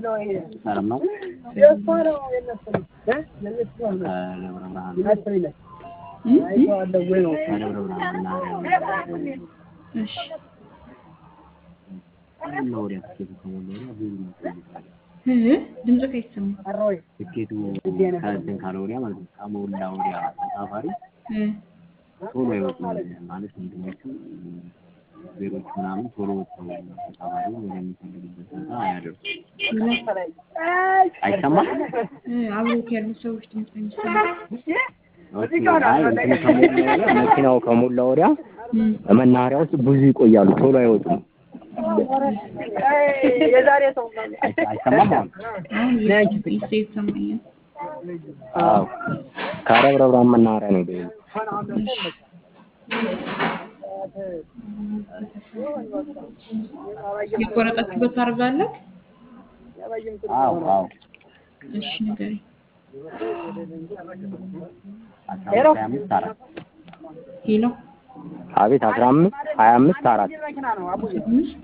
ሰላም ነው? ከደብረ ብርሃን መናኸሪያ እሺ እና ወዲያ ትኬቱ ከሞላ ወዲያ ብዙ ይመስለኛል። እ ድምፅህ አይሰማም። ትኬቱ ከእንትን ካለ ወዲያ ማለት ነው ከሞላ ወዲያ ተሳፋሪ እ ቶሎ አይወጡም ማለት እንትኖቹ ዜሮች ምናምን ቶሎ ወጥተው ተሳፋሪ ወደሚፈልግበት ቦታ አያደርሱም። አይሰማም? እ አብሮት ያሉ ሰዎች ድምፅ አይሰማም። ኦኬ፣ አይ እንትኑ ከሞላ ወዲያ መኪናው ከሞላ ወዲያ እ መናኸሪያ ውስጥ ብዙ ይቆያሉ፣ ቶሎ አይወጡም። አይ- አይሰማም አሁን? አሁን እየሰማኝ ይሰማኛል። አዎ ከደብረ ብርሃን መናኸሪያ ነው የደወልኩት። የቆረጠችበት ታደርጋለህ? አዎ አዎ እሺ ንገረኝ። አስራ አምስት ሀያ አምስት አራት ሄሎ አቤት አስራ አምስት ሀያ አምስት አራት አምስት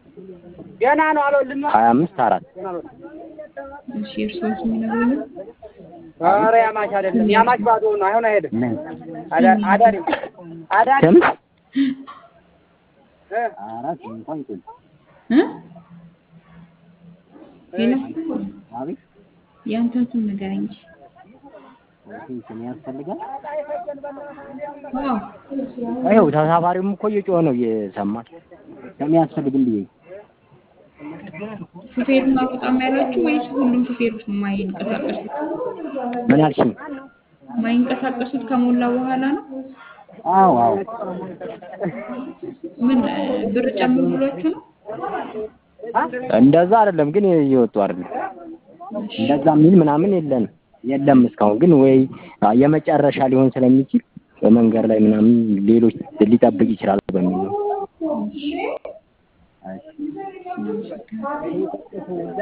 ሀያ አምስት አራት እሺ የእርስዎን ስም ይነግሩኛል? ኧረ ያማች አይደለም ያማች ባዶ ነው አይሆን አይሄድም ምን አዳ- አዳሪ አዳሪ ስም እ አራት እንኳን ይቆይ እ ሄሎ አቤት የአንተን ስም ንገረኝ እንጂ። ኦኬ ስም ያስፈልጋል አዎ ይኸው ተሳፋሪውም እኮ እየጮኸ ነው እየሰማን ስም ያስፈልግም ብዬ ሹፌሩን አልወጣም ያላችሁ ወይስ ሁሉም ሹፌሮች ነው የማይንቀሳቀሱት? ምን አልሽኝ የማይንቀሳቀሱት ከሞላ በኋላ ነው? አዎ አዎ ምን እ ብር ጨምሩ ብሏችሁ ነው? እንደዛ አይደለም ግን እየወጡ አይደለም እንደዛ የሚል ምናምን የለን የለም እስካሁን ግን ወይ የመጨረሻ ሊሆን ስለሚችል በመንገድ ላይ ምናምን ሌሎች ሊጠብቅ ይችላል በሚል ነው። እሺ እናመሰግናለን።